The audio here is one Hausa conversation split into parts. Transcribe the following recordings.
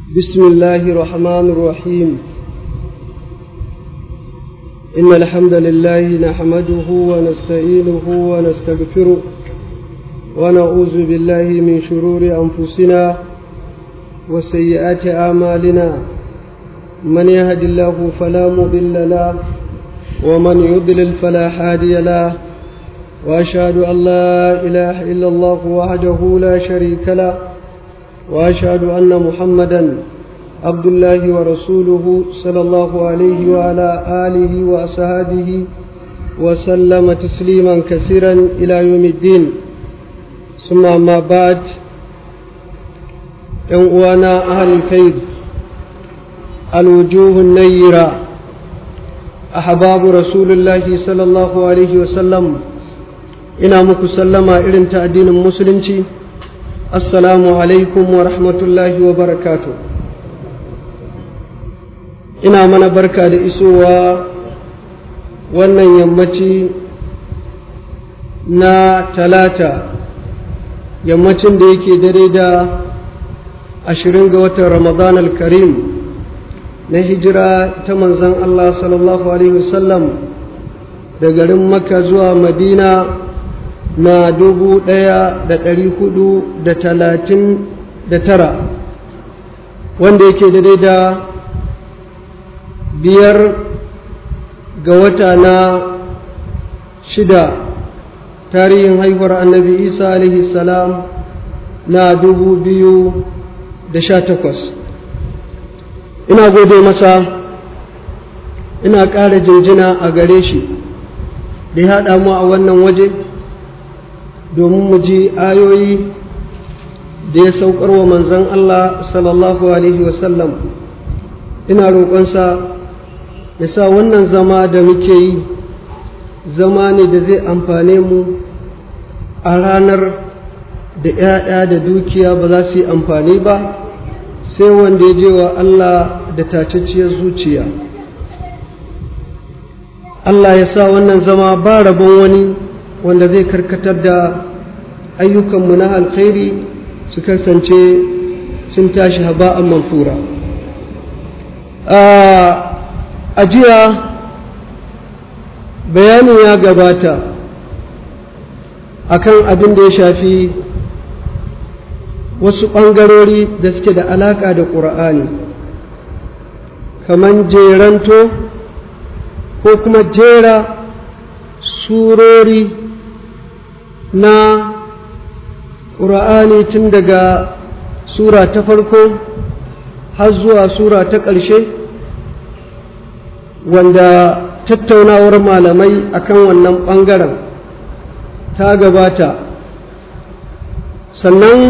بسم الله الرحمن الرحيم إن الحمد لله نحمده ونستعينه ونستغفره ونعوذ بالله من شرور أنفسنا وسيئات أعمالنا من يهد الله فلا مضل له ومن يضلل فلا هادي له وأشهد أن لا إله إلا الله وحده لا شريك له وأشهد أن محمدا عبد الله ورسوله صلى الله عليه وعلى آله وأصحابه وسلم تسليما كثيرا إلى يوم الدين ثم ما بعد وانا أهل الخير الوجوه النيرة أحباب رسول الله صلى الله عليه وسلم ina muku sallama irin ta addinin musulunci assalamu alaikum wa rahmatullahi wa barakatu ina mana barka da isowa wannan yammaci na talata yammacin da yake dare da ashirin ga watan ramadan al-karim na hijira ta manzan Allah sallallahu alaihi wasallam da garin makka zuwa madina na dubu ɗaya da ɗari hudu da talatin da tara wanda yake daidai da biyar ga wata na shida tarihin haihuwar annabi isa alaihi salam na dubu biyu da sha takwas ina gode masa ina ƙara jinjina a gare shi da ya haɗa mu a wannan waje domin mu ji ayoyi da ya saukar wa manzan Allah sallallahu Alaihi wasallam ina roƙonsa ya sa wannan zama da muke yi zama ne da zai amfane mu a ranar da ‘ya'ya da dukiya ba za su yi amfani ba sai wanda ya je wa Allah da tacacciyar zuciya Allah ya sa wannan zama ba rabon wani wanda zai karkatar da ayyukanmu na alkhairi su kasance sun tashi haba'an manfura a jiya bayanin ya gabata akan abin da ya shafi wasu ɓangarori da suke da alaƙa da ƙura'ani kamar jeranto ko kuma jera surori na ƙura'ani tun daga sura ta farko har zuwa sura ta ƙarshe wanda tattaunawar malamai akan wannan ɓangaren ta gabata sannan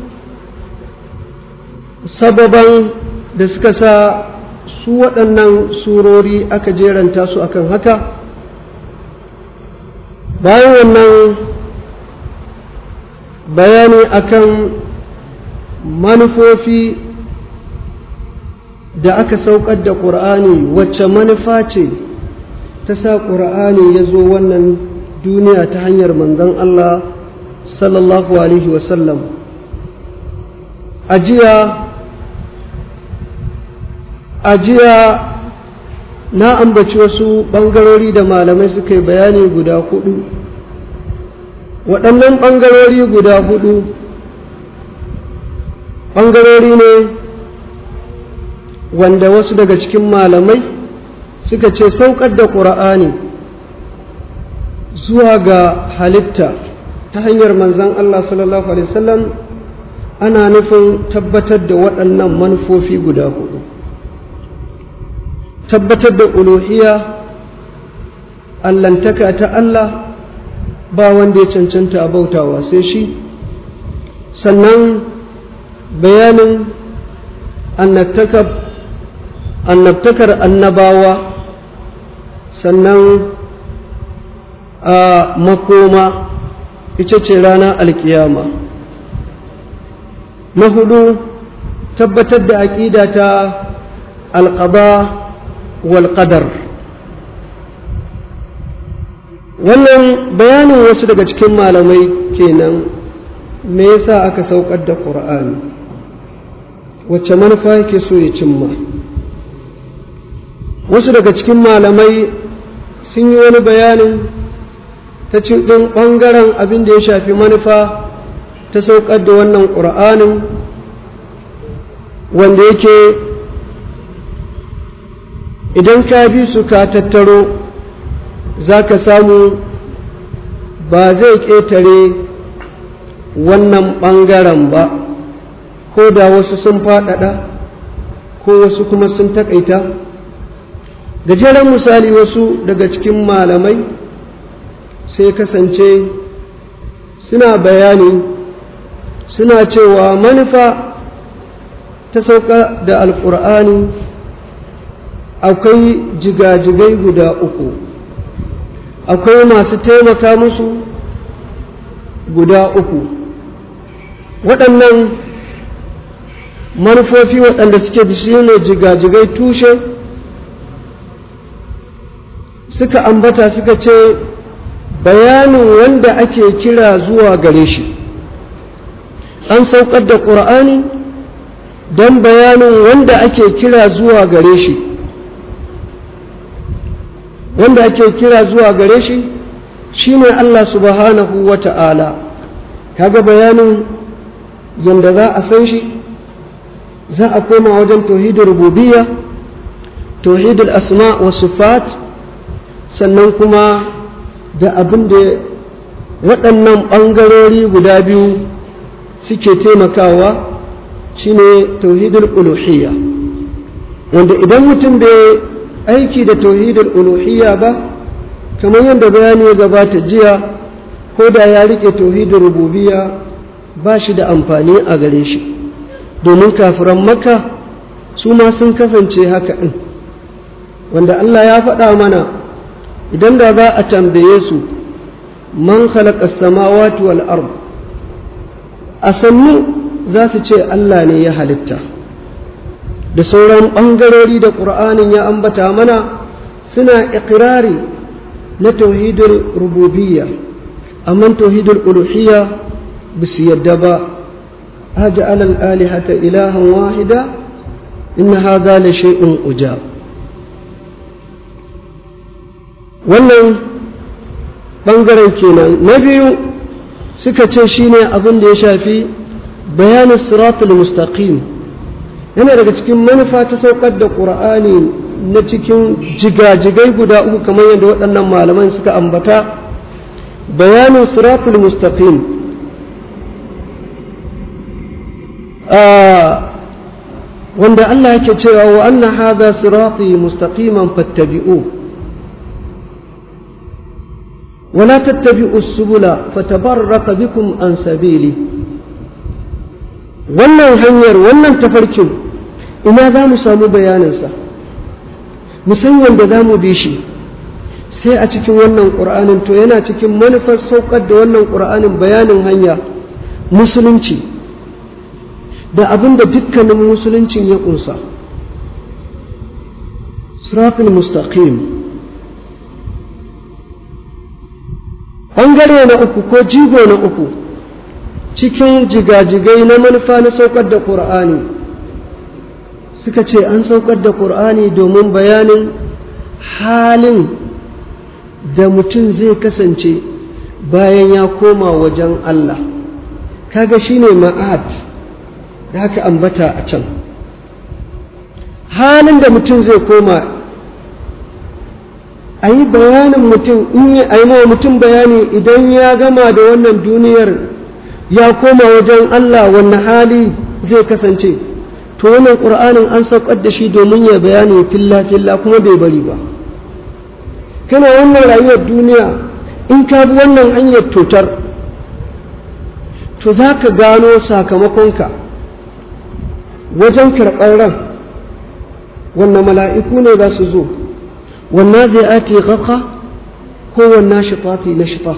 sababan da suka sa su waɗannan surori aka jeranta su akan haka bayan wannan bayani akan manufofi da aka saukar da ƙur'ani wacce manufa ce ta sa ƙur'ani ya zo wannan duniya ta hanyar manzon Allah sallallahu alaihi wasallam ajiya ajiya na ambaci wasu ɓangarori da malamai suka yi bayani guda hudu waɗannan ɓangarori guda hudu ɓangarori ne wanda wasu daga cikin malamai suka ce saukar da ƙura'ani zuwa ga halitta ta hanyar manzan Allah sallallahu Alaihi wasallam ana nufin tabbatar da waɗannan manufofi guda hudu tabbatar da uluhiyya allantaka ta Allah ba wanda ya cancanta a bautawa sai shi sannan bayanin annabtakar annabawa sannan a makoma ita ce ranar alkiyama na hudu tabbatar da aƙida ta alƙaba wal qadar wannan bayanin wasu daga cikin malamai kenan me yasa aka saukar da ƙur'ani wacce manufa yake so ya cimma wasu daga cikin malamai sun yi wani bayanin ta cikin ɓangaren abin da ya shafi manufa ta saukar da wannan ƙur'anin wanda yake idan ka bi su ka tattaro za ka samu ba zai ƙetare wannan ɓangaren ba ko da wasu sun faɗaɗa ko wasu kuma sun taƙaita gajeren misali wasu daga cikin malamai sai kasance suna bayani suna cewa manufa ta sauka da alƙur'ani akwai jigajigai guda uku akwai masu taimaka musu guda uku waɗannan manufofi waɗanda suke da shi ne jigajigai tushe suka ambata suka ce bayanin wanda ake kira zuwa gare shi an saukar da ƙur'ani don bayanin wanda ake kira zuwa gare shi wanda ake kira zuwa gare shi shine Allah subhanahu wa ta'ala kaga bayanin yadda za a san shi za a koma wajen tauhidin rububiyya tauhidul asma wa sifat sannan kuma da abin da waɗannan ɓangarori guda biyu suke taimakawa shine tauhidul uluhiyya wanda idan mutum bai aiki da tauhidul uluhiyya ba kamar yadda bayani ya gabata jiya ko da ya rike tauhidul rububiyya ba shi da amfani a gare shi domin kafiran makka su ma sun kasance haka ɗin wanda Allah ya faɗa mana idan da za a tambaye su man khalaqa samawati wal ard a sannu za su ce Allah ne ya halitta da sauran ɓangarori da ƙur'anin ya ambata mana suna ikirari na tauhidul rububiyya amma tauhidul uluhiyya ba su yadda ba أجعل الآلهة إلها واحدا إن هذا لشيء أجاب wannan ɓangaren kenan na biyu suka ce shine abin da ya shafi bayanin siratul mustaqim yana daga cikin manufa ta saukar da ƙur'ani na cikin jigajigai guda uku kamar yadda waɗannan malaman suka ambata bayanin siratul mustaqim wanda Allah yake cewa wa anna hadha sirati mustaqiman fattabi'u ولا تتبعوا السبل فتبرق بكم عن سبيلي wannan hanyar wannan tafarkin ina za mu samu bayaninsa mu san yadda za mu bi shi sai a cikin wannan ƙur'anin to yana cikin manufar saukar da wannan ƙur'anin bayanin hanya musulunci da abin da dukkanin musuluncin ya ƙunsa siratul mustaqim ɓangare na uku ko jigo na uku cikin jigajigai na manufa na saukar da ƙur'ani suka ce an saukar da ƙur'ani domin bayanin halin da mutum zai kasance bayan ya koma wajen Allah kaga shine ma'ad da haka ambata a can halin da mutum zai koma a yi bayanin mutum in yi a mutum bayani idan ya gama da wannan duniyar ya koma wajen Allah wannan hali zai kasance to wannan ƙur'anin an saukar da shi domin ya bayani filla filla kuma bai bari ba kana wannan rayuwar duniya in ka bi wannan hanyar tutar to za ka gano sakamakonka wajen karɓar ran wannan mala'iku ne za su zo wannan zai ake gaka ko wannan shifati na shifa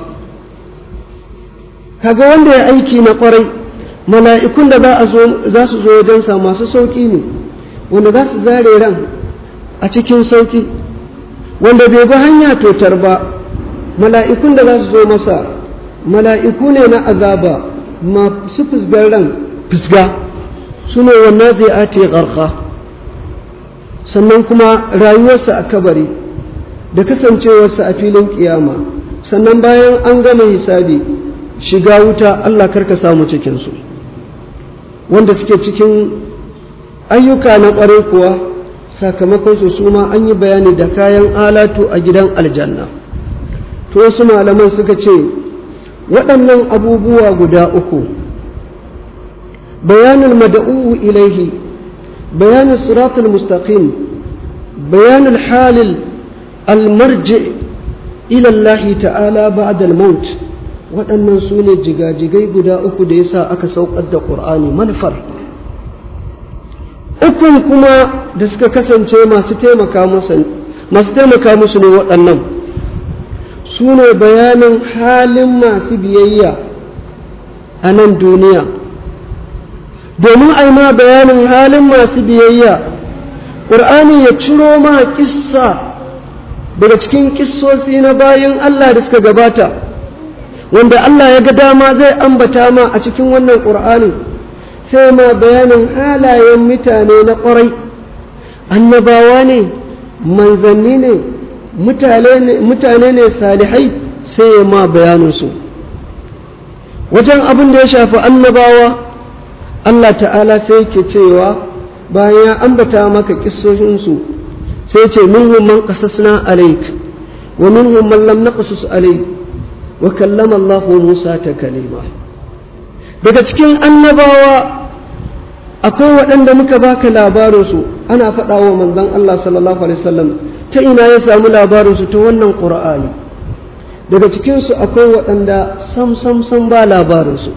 kaga wanda ya aiki na kwarai mala'ikun da za su zo wajensa masu sauƙi ne wanda za su zare ran a cikin sauƙi wanda bai bi hanya totar ba mala'ikun da za su zo masa mala'iku ne na azaba masu fusgar ran fusga su ne wannan zai ate ƙarƙa sannan kuma rayuwarsa a kabari da kasancewarsa a filin ƙiyama sannan bayan an gama hisabi shiga wuta Allah karka samu cikinsu wanda suke cikin ayyuka na ƙwarai kuwa sakamakon su su ma an yi bayani da kayan alatu a gidan aljanna to wasu malaman suka ce waɗannan abubuwa guda uku bayanin mada'u ilaihi bayanin siratul mustaqim bayanin halil almarji ila Allah ta'ala ba'da al-maut waɗannan su ne jigajigai guda uku da yasa aka saukar da ƙur'ani manufar ukun kuma da suka kasance masu taimaka masu taimaka musu ne waɗannan su ne bayanin halin masu biyayya a nan duniya domin a ma bayanin halin masu biyayya ƙur'ani ya ciro ma kissa daga cikin kissosi na bayan Allah da suka gabata wanda Allah ya ga dama zai ambata ma a cikin wannan ƙur'anin sai ma bayanin halayen mutane na ƙwarai annabawa ne manzanni ne mutane ne salihai sai ya ma bayaninsu wajen abin da ya shafi annabawa Allah ta'ala sai ke cewa bayan ya ambata maka kissoshinsu sai ce minhum man qasasna alaik wa minhum man lam naqsus alaik wa kallama Allah Musa ta kalima daga cikin annabawa akwai waɗanda muka baka labarinsu ana faɗa wa manzon Allah sallallahu alaihi wasallam ta ina ya samu labarinsu ta wannan ƙur'ani daga cikinsu akwai waɗanda sam sam sam ba labarinsu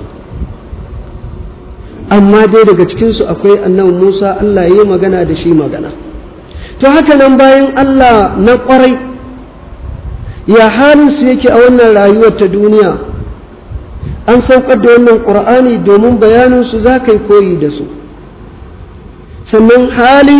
amma dai daga cikinsu akwai annabi Musa Allah ya yi magana da shi magana to haka nan bayan Allah na ƙwarai ya halinsu yake a wannan rayuwar ta duniya an saukar da wannan ƙur'ani domin bayaninsu za ka yi koyi da su sannan hali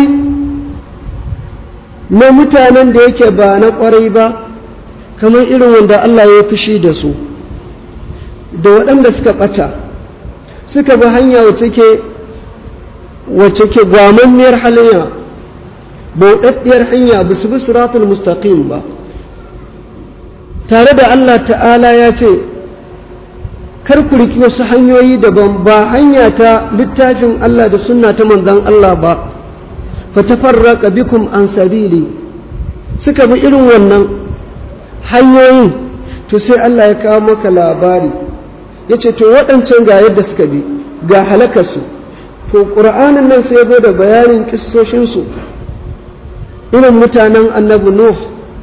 na mutanen da yake ba na ƙwarai ba kamar irin wanda Allah ya fushi da su da waɗanda suka ɓata suka bi hanya wacce ke wacce ke gwamammiyar hanya bauɗaɗɗiyar hanya ba su bi siratul mustaqim ba tare da Allah ta'ala ya ce kar ku riki wasu hanyoyi daban ba hanya ta littafin Allah da sunna ta manzon Allah ba fa tafarraqa bikum an sabili suka bi irin wannan hanyoyin to sai Allah ya kawo maka labari ya ce to waɗancan ga yadda suka bi ga halakarsu to ƙur'anin nan sai zo da bayanin kissoshinsu irin mutanen annabi Nuh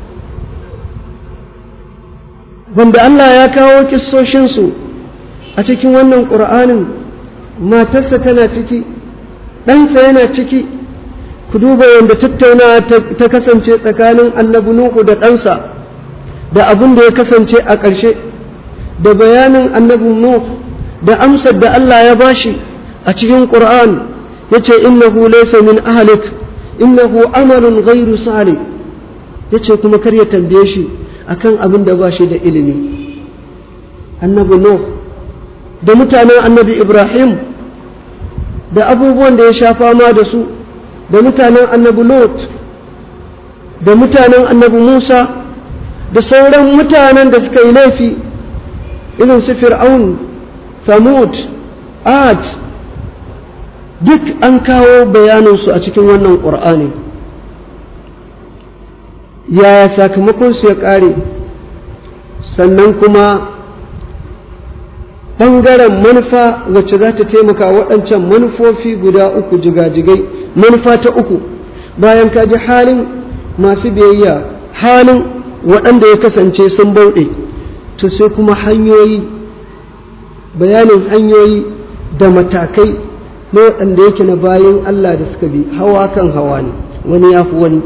wanda Allah ya kawo kissoshinsu a cikin wannan ƙur'anin matarsa tana ciki ɗansa yana ciki ku duba yadda tattaunawa ta kasance tsakanin annabi Nuhu da ɗansa da abin da ya kasance a ƙarshe da bayanin annabi Nuh da amsar da Allah ya bashi a cikin Qur'an yace innahu laysa min ahlik innahu amalun ghairu salih yace kuma kar ya tambaye shi akan abin da bashi da ilimi annabi Nuh da mutanen annabi Ibrahim da abubuwan da ya sha fama da su da mutanen annabi Lot da mutanen annabi Musa da sauran mutanen da suka yi laifi irin su fir'aun samud ad duk an kawo bayaninsu a cikin wannan ƙur'ani yaya sakamakonsu ya ƙare sannan kuma ɓangaren manufa wacce za ta taimaka waɗancan manufofi guda uku jigajigai manufa ta uku bayan ka ji halin masu biyayya halin waɗanda ya kasance sun bauɗe to sai kuma hanyoyi bayanin hanyoyi da matakai na waɗanda yake na bayan Allah da suka bi hawa kan hawa ne wani ya fi wani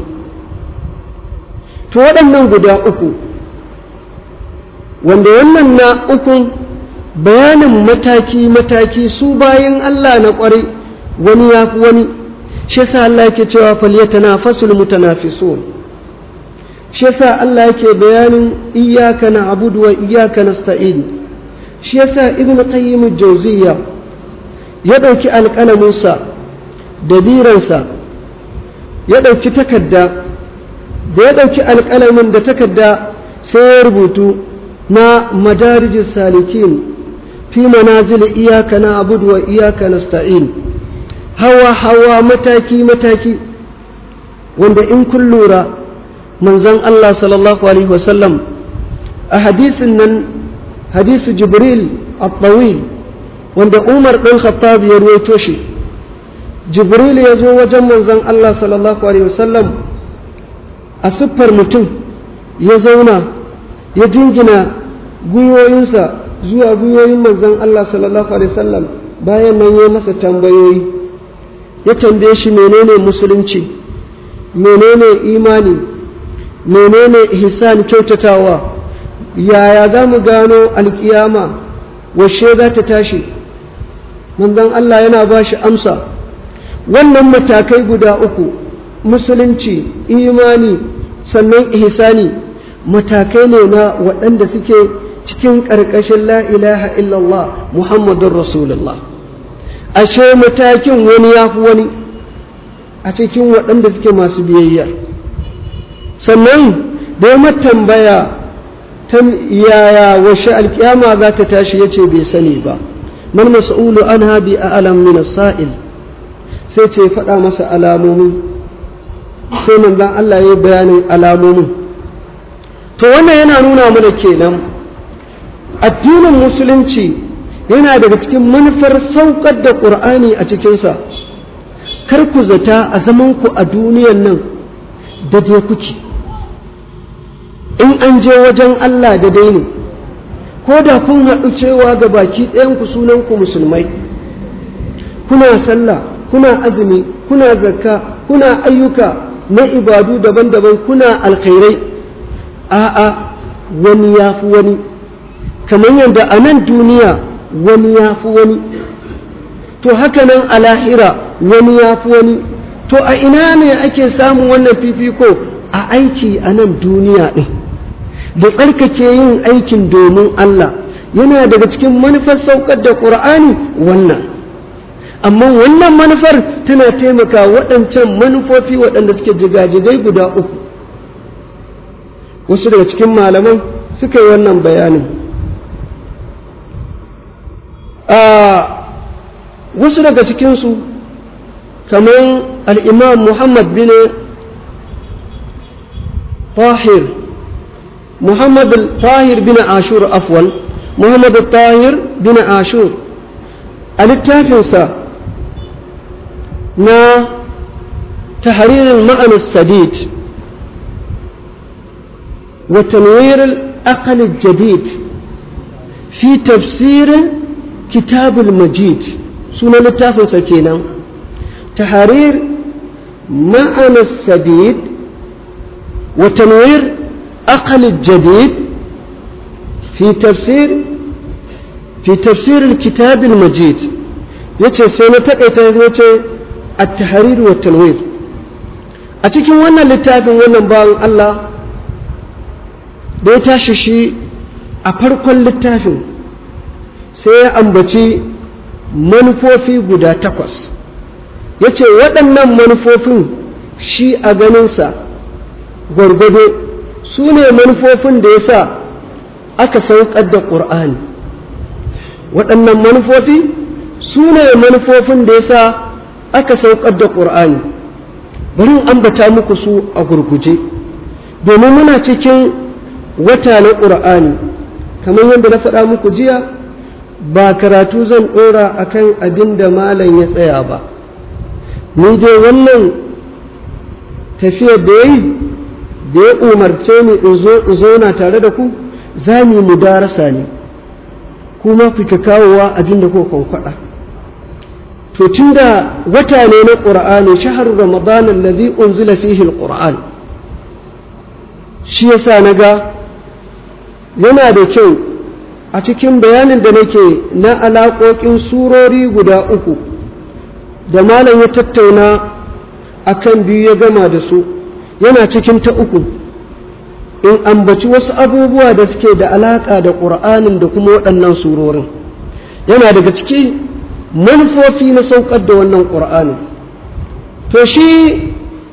to waɗannan guda uku wanda wannan na ukun bayanin mataki-mataki su bayan Allah na ƙwarai wani ya fi wani shi yasa Allah yake cewa falyatana fasul mutanafisun shi yasa Allah yake bayanin iyyaka na'budu wa iyyaka nasta'in shi yasa ibnu qayyim jawziya ya dauki alƙalaminsa da biransa ya ɗauki takarda da ya ɗauki alƙalamin da takarda sai ya rubutu na madarijin salikin fi manazil iyaka na abudu wa iyaka nasta'in hawa hawa mataki mataki wanda in kun lura manzon Allah sallallahu alaihi wasallam a hadisin nan hadisu jibril at-tawil wanda Umar ɗan Khattab ya ruwaito shi jibril ya zo wajen manzon Allah sallallahu alaihi wasallam a siffar mutum ya zauna ya jingina gwiwoyinsa zuwa gwiwoyin manzon Allah sallallahu alaihi wasallam bayan nan ya masa tambayoyi ya tambaye shi menene musulunci menene imani menene ihsan kyautatawa yaya za mu gano alkiyama washe za ta tashi manzon Allah yana ba shi amsa wannan matakai guda uku musulunci imani sannan ihsani matakai ne na waɗanda suke cikin ƙarƙashin la ilaha illallah muhammadun rasulullah ashe matakin wani ya fi wani a cikin waɗanda suke masu biyayya sannan da ya tambaya ta yaya washe alkiyama za ta tashi ya ce bai sani ba man mas'ulu an habi a alam min sa'il sai ce faɗa masa alamomi sai manzon Allah ya yi bayanin alamomin to wannan yana nuna mana kenan addinin musulunci yana daga cikin manufar saukar da ƙur'ani a cikinsa kar ku zata a zamanku a duniyan nan da dai kuke in an je wajen Allah da dai ne ko da kun haɗu cewa ga baki ɗayanku sunanku musulmai kuna sallah kuna azumi kuna zakka kuna ayyuka na ibadu daban-daban kuna alkhairai a'a wani ya fi wani kamar yadda a nan duniya wani ya fi wani to haka nan a lahira wani ya fi wani to a ina ne ake samun wannan fifiko a aiki a nan duniya ɗin da tsarkake yin aikin domin Allah yana daga cikin manufar saukar da ƙur'ani wannan amma wannan manufar tana taimaka waɗancan manufofi waɗanda suke jigajigai guda uku wasu daga cikin malaman suka yi wannan bayanin wasu daga cikinsu kamar al'imam muhammad bin tahir muhammad tahir bin ashur afwan muhammad tahir bin ashur a littafinsa na tahririn ma'anar sadid wa tanwir al-aqal al-jadid fi tafsirin كتاب المجيد سنة التافل سكينة تحرير معنى السديد وتنوير أقل الجديد في تفسير في تفسير الكتاب المجيد yace sai na taƙaita yace at-tahrir wa tanwir a cikin wannan littafin wannan bawan Allah da ya tashi shi a farkon littafin sai ya ambaci manufofi guda takwas ya ce waɗannan manufofin shi a ganinsa gwargwado su ne manufofin da ya sa aka saukar da ƙur'ani waɗannan manufofi su ne manufofin da ya sa aka saukar da ƙur'ani bari in ambata muku su a gurguje domin muna cikin wata na ƙur'ani kamar yadda na faɗa muku jiya ba karatu zan ɗora a kan abin da malam ya tsaya ba ni dai wannan tafiyar da ya yi da ya umarce ni in zo na tare da ku za mu mu darasa ne kuma ku ka kawowa abin da kuka faɗa to tunda wata ne na ƙur'ani shahar ramadan allazi unzila fihi alquran shi yasa naga yana da kyau a cikin bayanin da nake na alaƙoƙin surori guda uku da malam ya tattauna a kan biyu ya gama da su yana cikin ta uku in ambaci wasu abubuwa da suke da alaƙa da ƙur'anin da kuma waɗannan surorin yana daga ciki manufofi na saukar da wannan ƙur'anin to shi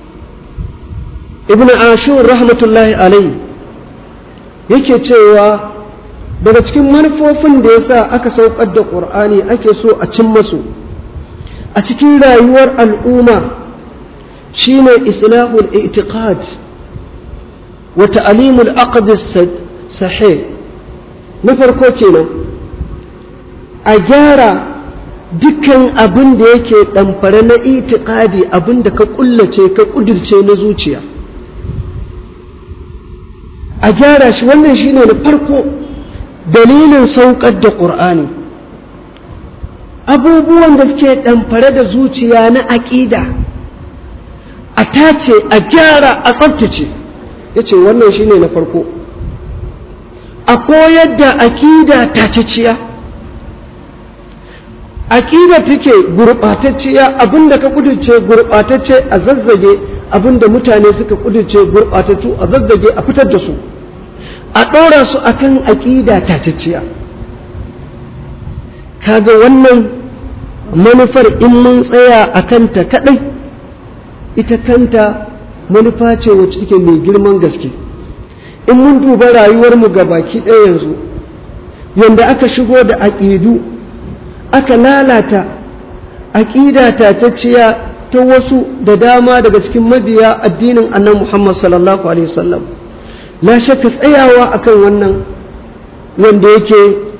ibn ashur rahmatullahi alai yake cewa daga cikin manufofin da ya sa aka saukar da ƙur'ani ake so a cin masu a cikin rayuwar al'umma shine islahul i'tiqad wa ta'limul aqd sahih na farko kenan a gyara dukkan abin da yake ɗamfare na itiƙadi abin da ka ƙullace ka ƙudirce na zuciya a gyara shi wannan shine na farko dalilin saukar da ƙur'ani abubuwan da suke ɗamfare da zuciya na aƙida a tace a gyara a tsabtace ya ce wannan shine na farko a koyar da aƙida taciciya aƙida take gurɓatacciya abinda ka kudurce gurɓatacce a zazzage abinda mutane suka kudurce gurɓatattu a zazzage a fitar da su a ɗora su akan aƙida taciciya kaga wannan manufar in mun tsaya a kanta kaɗai ita kanta manufa ce wacce take mai girman gaske in mun duba rayuwarmu ga baki ɗaya yanzu yadda aka shigo da aƙidu aka lalata aƙida tatacciya ta wasu da dama daga cikin mabiya addinin annan Muhammad sallallahu alaihi wasallam la shakka tsayawa akan wannan wanda yake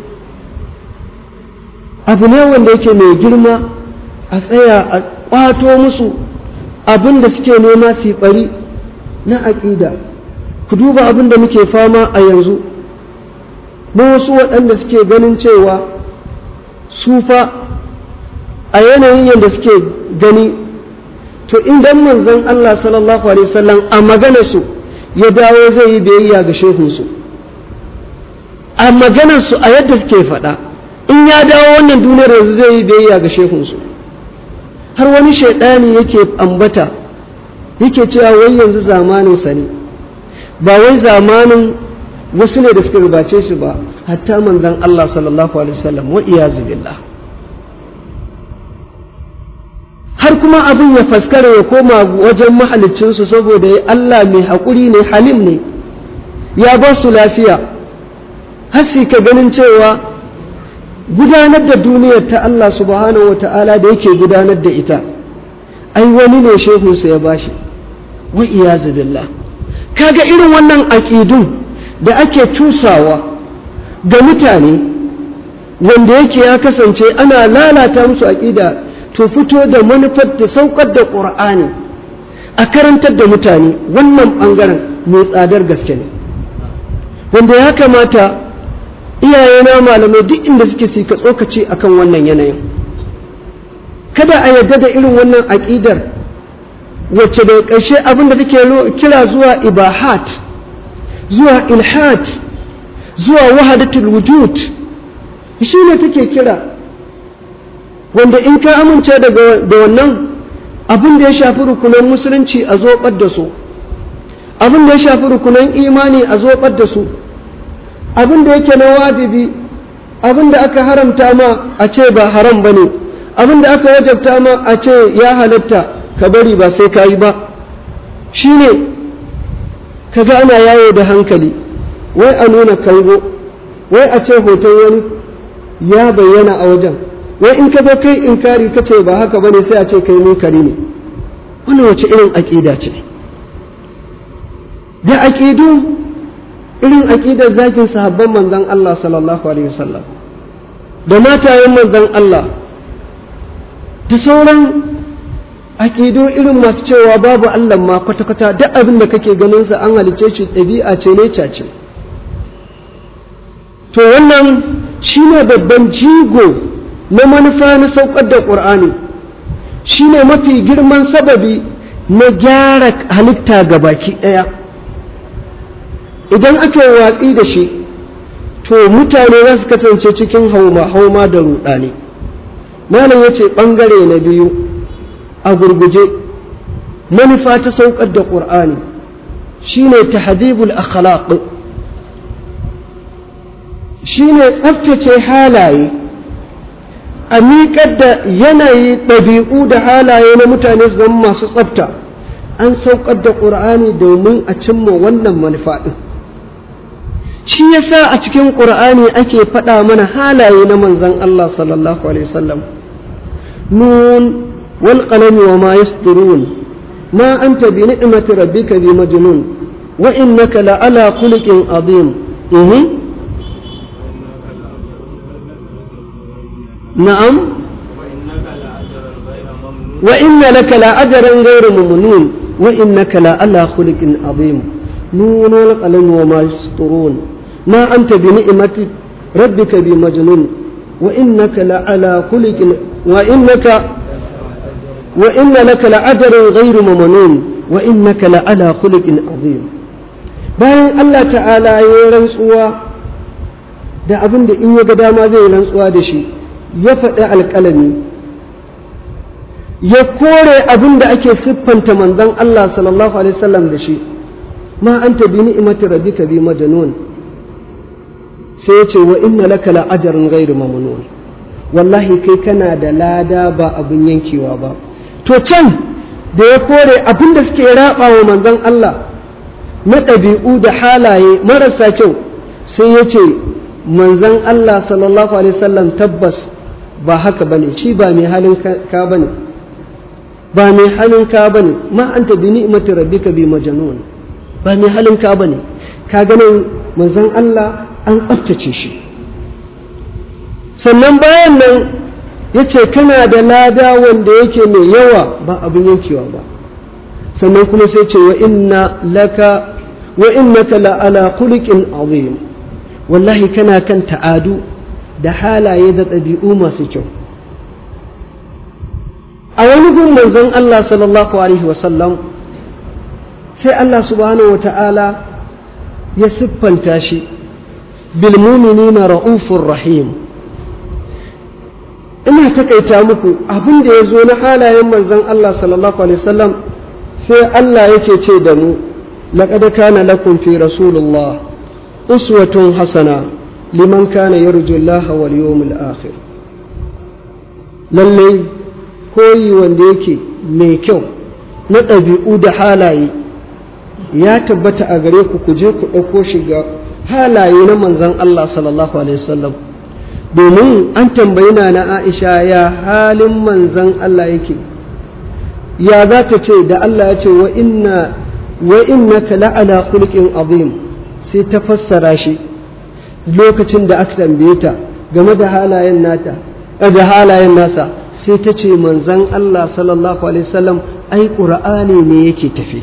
abu ne wanda yake mai girma a tsaya a ƙwato musu abin da suke nema su bari na aƙida ku duba abin da muke fama a yanzu na wasu waɗanda suke ganin cewa su fa a yanayin yadda suke gani to idan manzon Allah sallallahu alaihi wasallam a maganarsu ya dawo zai yi biyayya ga shehunsu a maganarsu a yadda suke faɗa in ya dawo wannan duniyar yanzu zai yi biyayya ga shehunsu har wani shaidani yake ambata yake cewa wai yanzu zamanin sa ne ba wai zamanin wasu ne da suka gabace shi ba hatta manzon Allah sallallahu alaihi wasallam wa iyazu billah har kuma abin ya faskara ya koma wajen mahaliccinsu saboda Allah mai haƙuri ne halim ne ya ba su lafiya hasi ka ganin cewa gudanar da duniyar ta Allah subhanahu wa ta'ala da yake gudanar da ita ai wani ne shehunsa ya bashi wa iyazu billah kaga irin wannan aƙidun da ake cusawa ga mutane wanda yake ya kasance ana lalata musu aƙida to fito da manufar da saukar da ƙur'ani a karantar da mutane wannan ɓangaren mai tsadar gaske ne wanda ya kamata iyayena malamai duk inda suke su ka tsokaci akan wannan yanayin kada a yarda da irin wannan aƙidar wacce da ƙarshe abin da take kira zuwa ibahat zuwa ilhat zuwa wahadatul wujud shi ne take kira wanda in ka amince da wannan abin da ya shafi rukunan musulunci a zoɓar da su abin da ya shafi rukunan imani a zoɓar da su abin da yake na wajibi abin da aka haramta ma a ce ba haram ba ne abin da aka wajabta ma a ce ya halatta ka bari ba sai ka yi ba shi ne ka ga ana yawo da hankali wai a nuna kango wai a ce hoton wani ya bayyana a wajen wai in ka zo kai inkari ka ce ba haka bane sai a ce kai munkari ne wannan wace irin aƙida ce da aƙidu irin aƙidar zakin sahabban manzon Allah sallallahu alaihi wasallam da matayen manzon Allah da sauran aƙidu irin masu cewa babu Allah ma kwata-kwata duk abin da kake ganin sa an halice shi ɗabi'a ce ne ce to wannan shine babban jigo na manufa na saukar da ƙur'ani shine mafi girman sababi na gyara halitta ga baki ɗaya idan aka yi watsi da shi to mutane za su kasance cikin hauma-hauma da ruɗani malam ya ce ɓangare na biyu a gurguje manufa ta saukar da ƙur'ani shine tahdibul akhlaq shine tsaftace halaye a miƙar da yanayi ɗabi'u da halaye na mutane su zama masu tsafta an saukar da ƙur'ani domin a cimma wannan manufa ɗin shi yasa a cikin ƙur'ani ake faɗa mana halaye na manzon Allah sallallahu alaihi wasallam nun wal qalami wa ma yasturun ma anta bi ni'mati rabbika bi majnun wa innaka la ala khuluqin azim na'am wa inna laka la ajran ghayra mamnun wa innaka la ala khuluqin azim nun wal qalami wa ma yasturun ما أنت بنعمة ربك بمجنون وإنك لعلى خلق وإنك وإن لك لأجر غير ممنون وإنك لعلى خلق عظيم bayan Allah ta'ala ya yi rantsuwa da abin da in ya ga dama zai rantsuwa da shi ya faɗi alƙalami ya kore abin da ake siffanta manzon Allah sallallahu alaihi wasallam da shi ma anta bi ni'mati rabbika bi majnun sai ya ce wa inna laka la ajrun ghairu mamnun wallahi kai kana da lada ba abin yankewa ba to can da ya kore abin da suke raba wa manzon Allah na ɗabi'u da halaye marasa kyau sai ya ce manzon Allah sallallahu alaihi wasallam tabbas ba haka bane shi ba mai halin ka bane ba mai halin ka bane ma anta bi ni'mati rabbika bi majnun ba mai halin ka bane ka ganin manzon Allah an tsaftace shi sannan bayan nan ya ce kana da lada wanda yake mai yawa ba abin yankewa ba sannan kuma sai ce wa inna laka wa innaka la ala khuluqin azim wallahi kana kan ta'adu da halaye da ɗabi'u masu kyau a wani gun manzon Allah sallallahu alaihi wasallam sai Allah subhanahu wa ta'ala ya siffanta shi بالمؤمنين رؤوف رحيم ina takaita muku abin da ya zo na halayen manzon Allah sallallahu alaihi wasallam sai Allah yake ce da mu laqad kana lakum fi rasulullah uswatun hasana liman kana yarju Allah wal yawmil akhir lalle koyi wanda yake mai kyau na ɗabi'u da halaye ya tabbata a gare ku ku je ku ɗauko shi ga halaye na manzon Allah sallallahu Alaihi wasallam domin an tambayi na na Aisha ya halin manzon Allah yake ya za ta ce da Allah ya ce wa inna wa innaka la'ala khulqin azim sai ta fassara shi lokacin da aka tambaye ta game da halayen nata da halayen nasa sai ta ce manzon Allah sallallahu alaihi wasallam ai qur'ani ne yake tafi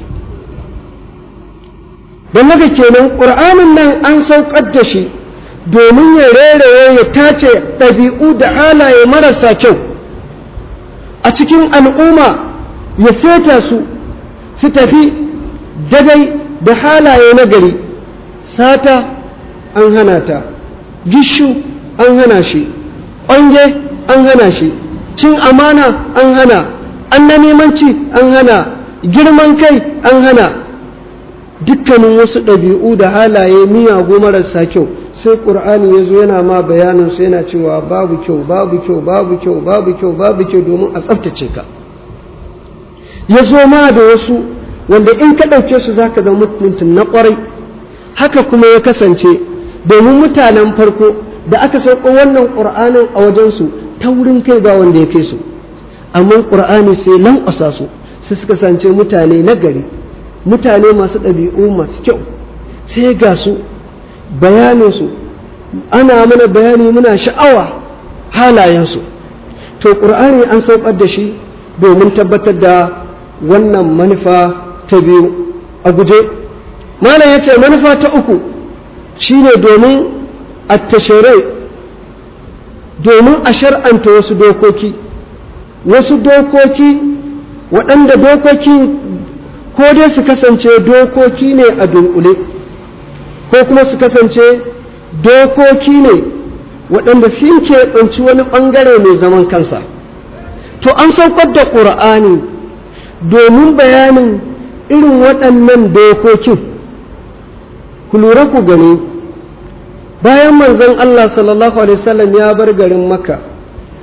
don haka kenan ƙur'anin nan an saukar da shi domin ya reraye ya tace ɗabi'u da halaye marasa kyau a cikin al'umma ya feta su su tafi dagai da halaye na gari sata an hana ta gishu an hana shi ƙwange an hana shi cin amana an hana annamimanci an hana girman kai an hana dukkanin wasu ɗabi'u da halaye miyagu marasa kyau sai ƙur'ani ya zo yana ma bayanin su yana cewa babu kyau babu kyau babu kyau babu kyau babu kyau domin a tsaftace ka ya zo ma da wasu wanda in ka ɗauke su za ka zama mutum na ƙwarai haka kuma ya kasance domin mutanen farko da aka sauko wannan ƙur'anin a wajensu ta wurin kai ba wanda ya kai su amma ƙur'ani sai lankwasa su sai suka kasance mutane na gari mutane masu ɗabi'u masu kyau sai ga su bayaninsu ana mana bayani muna sha'awa halayensu to ƙur'ani an saukar da shi domin tabbatar da wannan manufa ta biyu a guje malam ya ce manufa ta uku shine domin attashirai domin a shar'anta wasu dokoki wasu dokoki waɗanda dokoki ko dai su kasance dokoki ne a dunkule ko kuma su kasance dokoki ne waɗanda sun keɓanci wani ɓangare mai zaman kansa to an saukar da ƙur'ani domin bayanin irin waɗannan dokokin ku lura ku gani bayan manzon Allah sallallahu alaihi wasallam ya bar garin Makka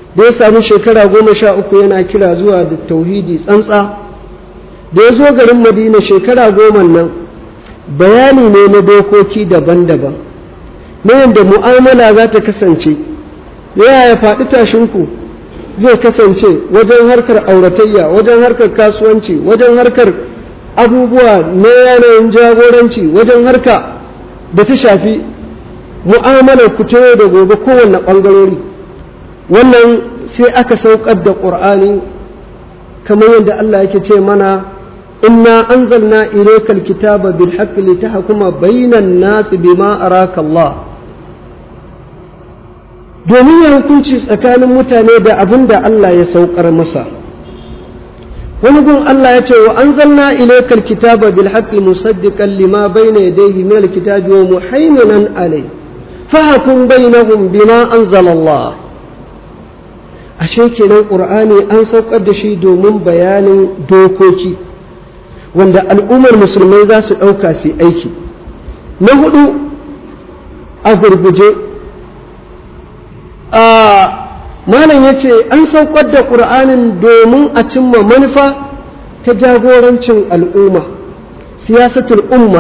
da ya samu shekara goma sha uku yana kira zuwa da tauhidi tsantsa da ya zo garin madina shekara goma nan bayani ne na dokoki daban-daban na yadda mu'amala za ta kasance yaya faɗi tashinku zai kasance wajen harkar auratayya wajen harkar kasuwanci wajen harkar abubuwa na yanayin jagoranci wajen harka da ta shafi mu'amalar ku ta da gobe kowanne ɓangarori wannan sai aka saukar da ƙur'ani kamar yadda Allah yake ce mana inna anzalna ilayka alkitaba bil haqqi litahkuma bainan nas bima araka Allah domin ya hukunci tsakanin mutane da abin da Allah ya saukar masa wani gun Allah ya ce wa anzalna ilayka alkitaba bil haqqi musaddiqan lima bayna yadayhi min alkitabi wa muhaiminan alayhi fahkum bainahum bima anzala Allah ashe kenan qur'ani an saukar da shi domin bayanin dokoki wanda al'ummar musulmai za su ɗauka su aiki na hudu a gurguje a malam ya ce an saukar da ƙur'anin domin a cimma manufa ta jagorancin al'umma siyasatul umma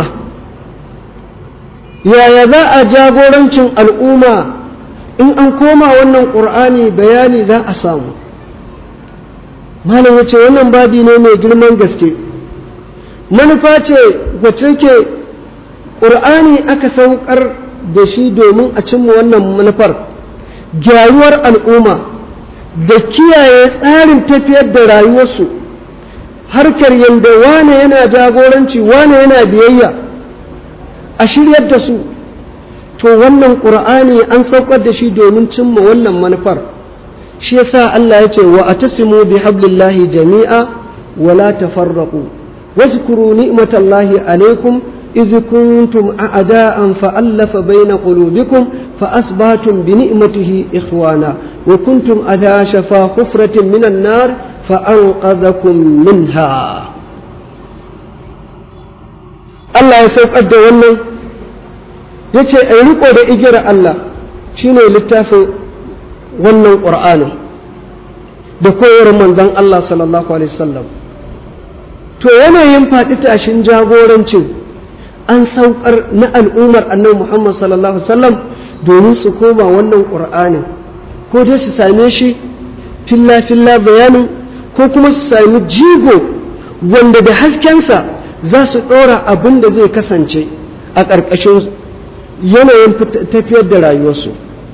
yaya za a jagorancin al'umma in an koma wannan ƙur'ani bayani za a samu malam ya ce wannan babi ne mai girman gaske manufa ce wacce ke ƙur'ani aka saukar da shi domin a cimma wannan manufar gyaruwar al'umma da kiyaye tsarin tafiyar da rayuwarsu harkar yadda wane yana jagoranci wane yana biyayya a shiryar da su to wannan ƙur'ani an saukar da shi domin cimma wannan manufar shi yasa Allah ya ce wa atasimu bi hablillahi jami'a wa la tafarraqu واذكروا نعمة الله عليكم إذ كنتم أعداء فألف بين قلوبكم فأصبحتم بنعمته إخوانا وكنتم على شفا حفرة من النار فأنقذكم منها Allah ya saukar da wannan ya ce a riko da igiyar Allah shine littafin wannan ƙur'anin da koyar manzon Allah sallallahu alaihi wasallam to yanayin faɗi tashin jagorancin an saukar na al'ummar annabi Muhammad sallallahu alaihi wasallam domin su koma wannan ƙur'anin ko dai su same shi filla filla bayanin ko kuma su sami jigo wanda da haskensa za su ɗora abin da zai kasance a ƙarƙashin yanayin tafiyar da rayuwarsu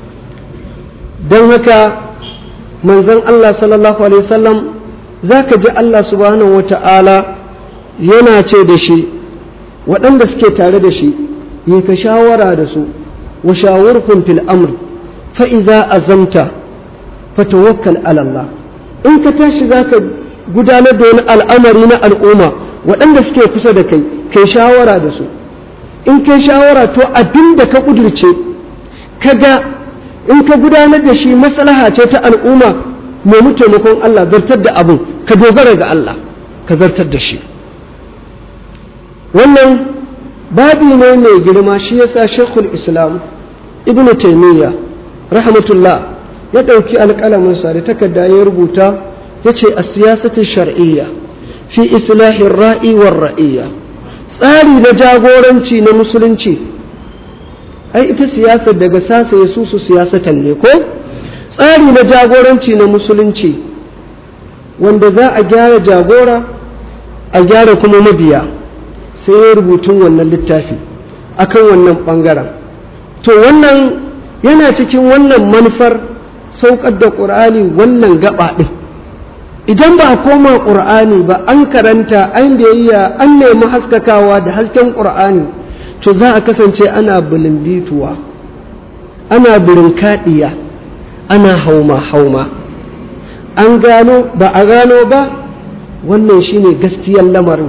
don haka manzon Allah sallallahu alaihi wasallam za ka ji Allah subhanahu wa ta'ala yana ce da shi waɗanda suke tare da shi yi ka shawara da su wa shawarkun fil amr fa iza azamta fa tawakkal ala Allah in ka tashi za ka gudanar da wani al'amari na al'umma waɗanda suke kusa da kai kai shawara da su in kai shawara to abin da ka ƙudurce ka ga in ka gudanar da shi maslaha ce ta al'umma nemi taimakon Allah zartar da abin ka dogara ga Allah ka zartar da shi wannan babi ne mai girma shi yasa shekul islam ibn taimiyya rahmatullah ya ɗauki alƙalaminsa da takarda ya rubuta ya ce a siyasatin shar'iyya fi islahin ra'i war ra'iyya tsari na jagoranci na musulunci ai ita siyasar daga sasa ya susu siyasatan ne ko tsari na jagoranci na musulunci wanda za a gyara jagora a gyara kuma mabiya sai ya rubutun wannan littafi akan wannan ɓangaren to wannan yana cikin wannan manufar saukar da ƙur'ani wannan gaba ɗin idan ba a koma ƙur'ani ba an karanta an biyayya an nemi haskakawa da hasken ƙur'ani to za a kasance ana bilimbituwa ana birinkaɗiya ana hauma-hauma an gano ba a gano ba wannan shine gaskiyar lamarin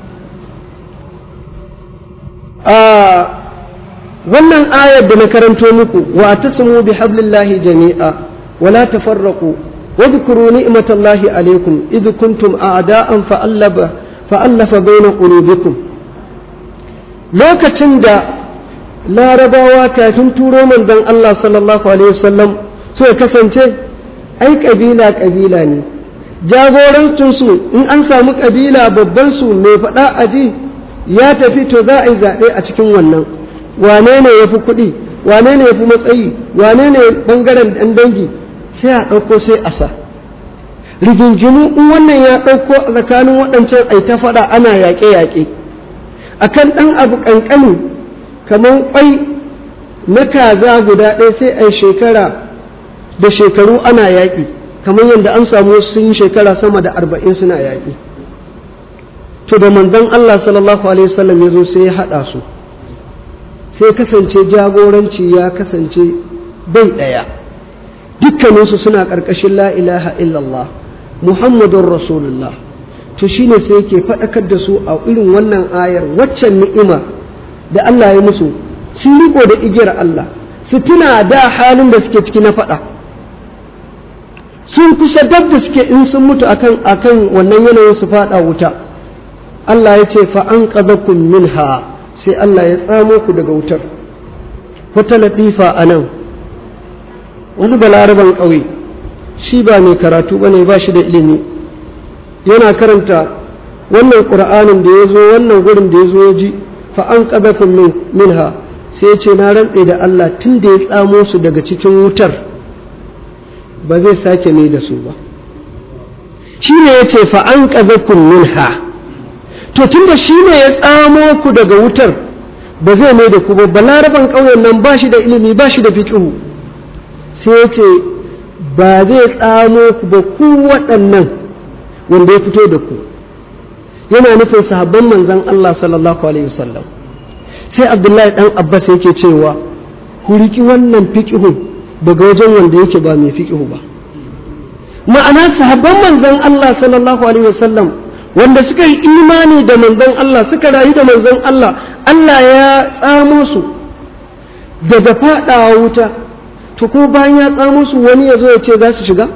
wannan ayar da na karanto muku wa tasmu bi hablillahi jami'a wala tafarraqu واذكروا نعمة الله عليكم إذ كنتم أعداء فألف فألف بين قلوبكم lokacin da larabawa kafin turo manzon Allah sallallahu alaihi wasallam suka kasance ai ƙabila ƙabila ne jagorancinsu in an samu ƙabila babban su mai faɗa aji ya tafi to za a yi zaɓe a cikin wannan wane ne ya fi kuɗi wane ne ya fi matsayi wane ne ɓangaren ɗan dangi sai a ɗauko sai a sa rigingimu in wannan ya ɗauko a tsakanin waɗancan ai ta faɗa ana yaƙe-yaƙe akan ɗan abu ƙanƙani kamar ƙwai na kaza guda ɗaya sai a shekara da shekaru ana yaƙi kamar yadda an samu sun yi shekara sama da arba'in suna yaƙi to da manzon Allah sallallahu alaihi wasallam ya zo sai ya haɗa su sai kasance jagoranci ya kasance bai ɗaya dukkaninsu suna ƙarƙashin la ilaha illallah muhammadun rasulullah to shine sai yake faɗakar da su a irin wannan ayar waccan ni'ima da Allah ya musu sun riko da igiyar Allah su tuna da halin da suke ciki na faɗa sun kusa dab da suke in sun mutu akan akan wannan yanayin su faɗa wuta Allah ya ce fa an qadakum minha sai Allah ya tsamo ku daga wutar wata latifa a nan wani balaraban ƙauye shi ba mai karatu ba ne ba shi da ilimi yana karanta wannan ƙur'anin da ya zo wannan gurin da ya zo ya ji fa an ƙazafin minha sai ya ce na rantse da Allah tun da ya tsamo su daga cikin wutar ba zai sake mai da su ba shi ne ya ce fa an ƙazafin minha to tun da shi ne ya tsamo ku daga wutar ba zai mai da ku ba balaraban ƙauyen nan ba shi da ilimi ba shi da fiƙihu sai ya ce ba zai tsamo ku ba ku waɗannan wanda ya fito da ku yana nufin sahabban manzon Allah sallallahu alaihi wasallam sai Abdullahi dan Abbas yake cewa ku riki wannan fiqhu daga wajen wanda yake ba mai fiqhu ba ma'ana sahabban manzon Allah sallallahu alaihi wasallam wanda suka yi imani da manzon Allah suka rayu da manzon Allah Allah ya tsamo su daga fadawa wuta to ko bayan ya tsamo su wani ya zo ya ce za su shiga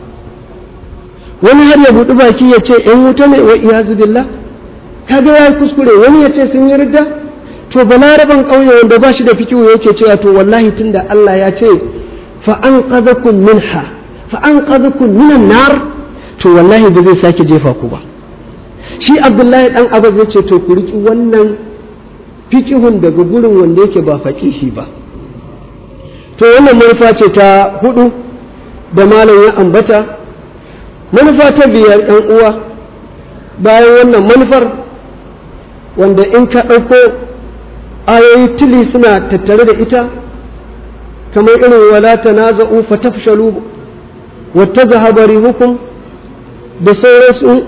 wani har ya buɗi baki ya ce ‘yan wuta ne wa iyazu billah kaga ya yi kuskure wani ya ce sun yi ridda to balaraban ƙauye wanda ba shi da fikihu yake cewa to wallahi tunda Allah ya ce fa an qadakum minha fa an qadakum minan nar to wallahi ba zai sake jefa ku ba shi Abdullahi dan Abbas ya ce to ku riki wannan fikihun daga gurin wanda yake ba faqihi ba to wannan manufa ce ta hudu da malam ya ambata manufa ta biyar ɗan uwa bayan wannan manufar wanda in ka ɗauko ayoyi tili suna tattare da ita kamar irin wala tanaza'u fatafshalu wa tazhaba rihukum da sauransu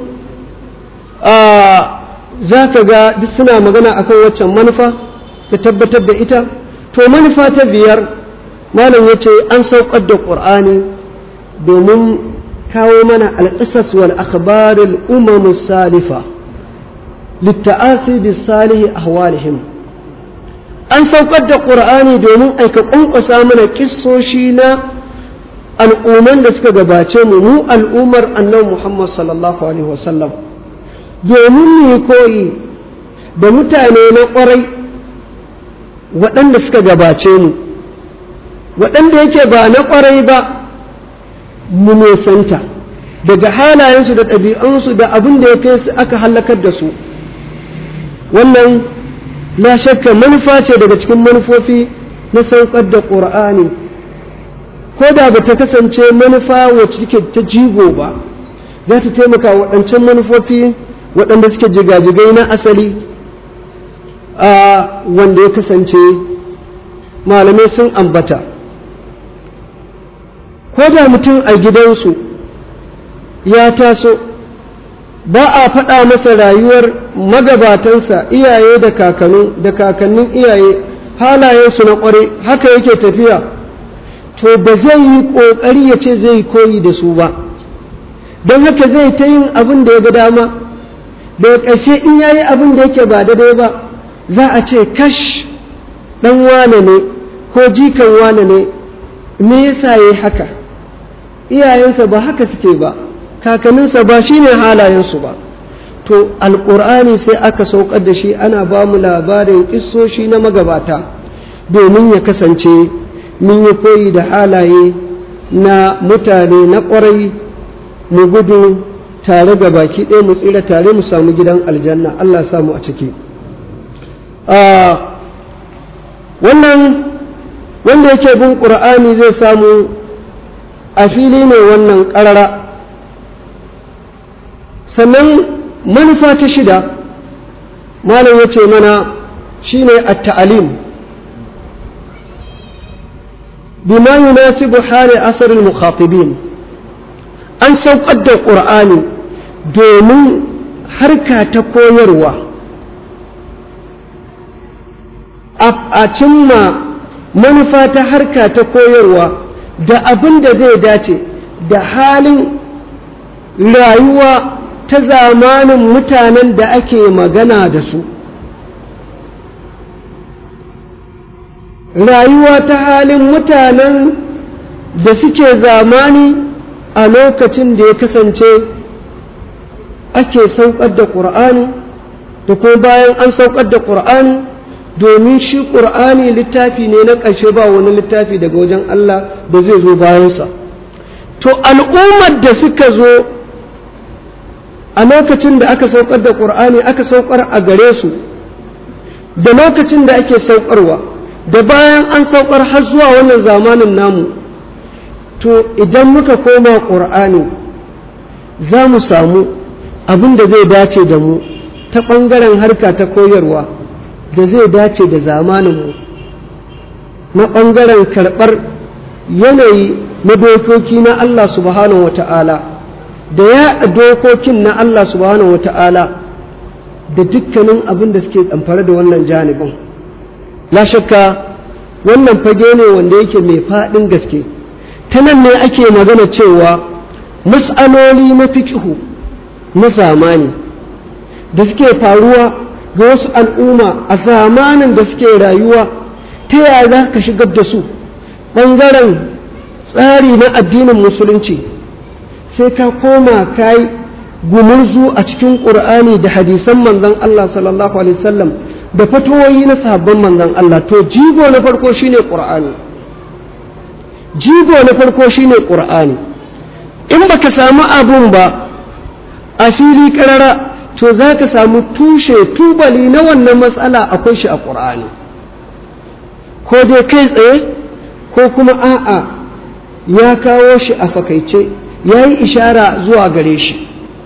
za ka ga duk suna magana akan waccan manufa da tabbatar da ita to manufa ta biyar malam ya ce an saukar da ƙur'ani domin kawo mana alƙisas wal akhbarul umam salifa litta'asi bis salihi ahwalihim an saukar da ƙur'ani domin aika ƙwanƙwasa mana kissoshi na al'umman da suka gabace mu mu al'ummar annabi Muhammad sallallahu alaihi wasallam domin mu koyi da mutane na ƙwarai waɗanda suka gabace mu waɗanda yake ba na ƙwarai ba mu nesanta daga halayensu da ɗabi'unsu da abin da ya kai su aka halakar da su wannan na shakka manufa ce daga cikin manufofi na saukar da ƙur'ani ko da ba ta kasance manufa wacce take ta jigo ba za ta taimaka waɗancan manufofi waɗanda suke jigajigai na asali a wanda ya kasance malamai sun ambata ko da mutum a gidansu ya taso ba a faɗa masa rayuwar magabatansa iyaye da kakanu da kakannin iyaye halayensu na ƙware haka yake tafiya to ba zai yi ƙoƙari ya ce zai koyi da su ba don haka zai ta yin abin da ya ga dama daga ƙarshe in ya yi abin da yake ba daidai ba za a ce kash ɗan wane ne ko jikan wane ne me yasa ya yi haka iyayensa ba haka suke ba kakanninsa ba shi ne halayensu ba to alƙur'ani sai aka saukar da shi ana ba mu labarin ƙissoshi na magabata domin ya kasance mun yi koyi da halaye na mutane na ƙwarai mu gudu tare ga baki ɗaya mu tsira tare mu samu gidan aljanna Allah samu a ciki wannan wanda yake bin ƙur'ani zai samu a fili ne wannan ƙarara sannan manufa ta shida malam ya ce mana shine at-ta'alim bima yunasibu hali asarin mukhatibin an saukar da ƙur'ani domin harka ta koyarwa a cimma manufa ta harka ta koyarwa da abin da zai dace da halin rayuwa ta zamanin mutanen da ake magana da su rayuwa ta halin mutanen da suke zamani a lokacin da ya kasance ake saukar da ƙur'ani da kuma bayan an saukar da ƙur'ani domin shi ƙur'ani littafi ne na ƙarshe ba wani littafi daga wajen Allah da zai zo bayansa to al'ummar da suka zo a lokacin da aka saukar da ƙur'ani aka saukar a gare su da lokacin da ake saukarwa da bayan an saukar har zuwa wannan zamanin namu to idan muka koma ƙur'ani za mu samu abin da zai dace da mu ta ɓangaren harka ta koyarwa da zai dace da zamaninmu na ɓangaren karɓar yanayi na dokoki na Allah subhanahu wata'ala da ya dokokin na Allah subhanahu wata'ala da dukkanin abin da suke tsamfare da wannan janibin la shakka wannan fage ne wanda yake mai faɗin gaske ta nan ne ake magana cewa mas'aloli na fikihu na zamani da suke faruwa ga wasu al'umma a zamanin da suke rayuwa ta yaya za ka shigar da su ɓangaren tsari na addinin musulunci sai ka koma ka yi gumurzu a cikin ƙur'ani da hadisan manzon Allah sallallahu alaihi wasallam da fatoyi na sahabban manzon Allah to jigo na farko shine ƙur'ani jigo na farko shine ƙur'ani in baka samu abun ba a fili ƙarara to za ka samu tushe tubali na wannan matsala akwai shi a ƙur'ani ko dai kai tsaye ko kuma a'a ya kawo shi a fakaice ya yi ishara zuwa gare shi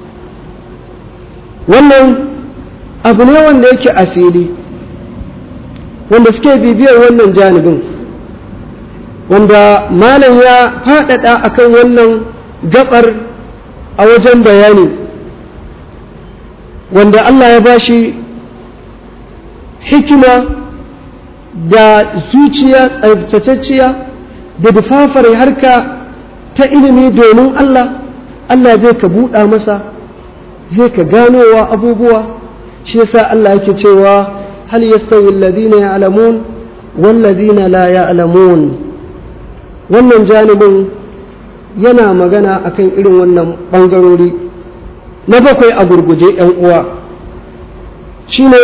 wannan abu ne wanda yake a fili wanda suke bibiyar wannan janibin wanda malam ya faɗaɗa akan wannan gabar a wajen bayani wanda Allah ya bashi hikima da zuciya tsabtatacciya da dufafar harka ta ilimi domin Allah Allah zai ka buɗa masa zai ka ganowa abubuwa shi yasa Allah yake cewa hal yastawi alladhina ya'lamun wal ladina la ya'lamun wannan janibin yana magana akan irin wannan bangarori na bakwai a gurguje ‘yan uwa shine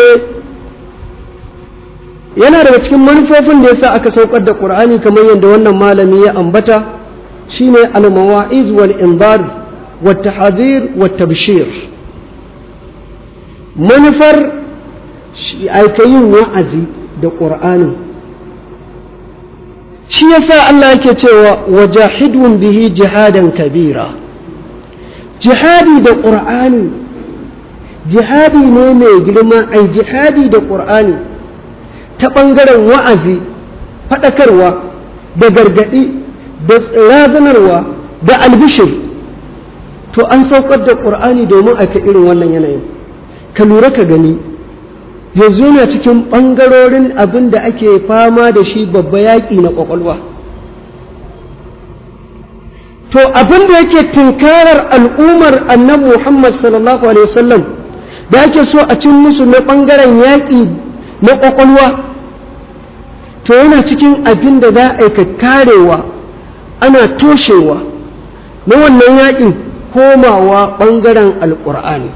yana daga cikin manufofin da yasa aka saukar da ƙur'ani kamar yadda wannan malami ya ambata shine al-mawa'iz wal inzar wa tahzir wa tabshir manufar aikayin wa'azi da ƙur'ani shi yasa Allah yake cewa wajahidun bihi jihadan kabira jihadi da ƙur'ani jihadi ne mai girma ai jihadi da ƙur'ani ta ɓangaren wa'azi faɗakarwa da gargaɗi da razanarwa da albishir to an saukar da ƙur'ani domin aka irin wannan yanayin ka lura ka gani yanzu yana cikin ɓangarorin abin da ake fama da shi babba yaƙi na ƙwaƙwalwa to abin da yake tunkarar al'ummar annabi Muhammad sallallahu alaihi wasallam da ake so a cin musu na ɓangaren yaƙi na ƙwaƙwalwa to yana cikin abin da za a ka karewa ana toshewa na wannan yaƙin komawa ɓangaren alƙur'ani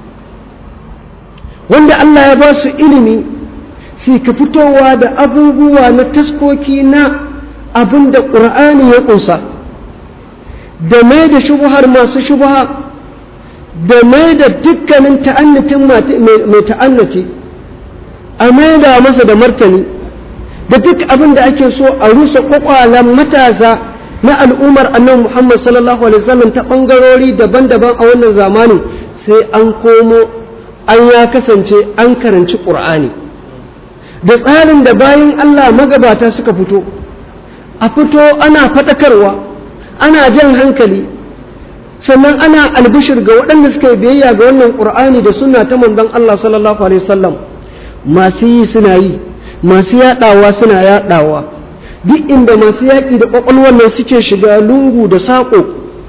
wanda Allah ya ba su ilimi su ka fitowa da abubuwa na taskoki na abin da ƙur'ani ya ƙunsa da mai da shubuhar masu shubuha da mai da dukkanin ta'annatin mai ta'annati a mai da masa da martani da duk abin da ake so a rusa kwakwalan matasa na al'ummar annabi Muhammad sallallahu alaihi wasallam ta bangarori daban-daban a wannan zamanin sai an komo an ya kasance an karanci ƙur'ani da tsarin da bayan Allah magabata suka fito a fito ana faɗakarwa ana jan hankali sannan ana albishir ga waɗanda suka yi biyayya ga wannan ƙur'ani da suna ta manzon Allah sallallahu alaihi wasallam masu yi suna yi masu yaɗawa suna yaɗawa duk inda masu yaƙi da ƙwaƙwalwar nan suke shiga lungu da saƙo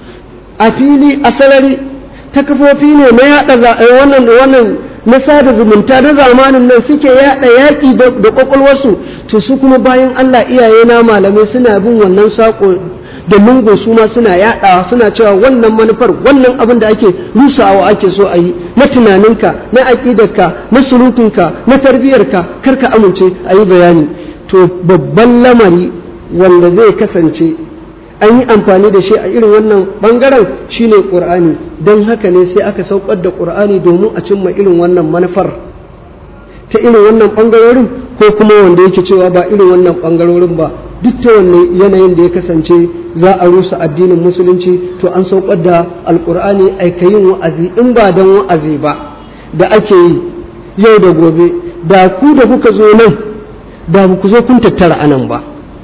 a fili a sarari ta kafofi ne na yaɗa wannan wannan na sada zumunta na zamanin nan suke yaɗa yaƙi da ƙwaƙwalwarsu to su kuma bayan Allah iyaye na malamai suna bin wannan saƙo da lungu su ma suna yaɗawa suna cewa wannan manufar wannan abin da ake rusawa ake so a yi na tunaninka na aƙidarka na surutunka na tarbiyyarka kar ka amince a yi bayani to babban lamari wanda zai kasance an yi amfani da shi a irin wannan bangaren shine ƙur'ani don haka ne sai aka saukar da ƙur'ani domin a cimma irin wannan manufar ta irin wannan bangarorin ko kuma wanda yake cewa ba irin wannan bangarorin ba duk ta wannan yanayin da ya kasance za a rusa addinin musulunci to an saukar da alƙur'ani aikayin wa'azi in ba don wa'azi ba da ake yi yau da gobe da ku da kuka zo nan da ku zo kun tattara anan ba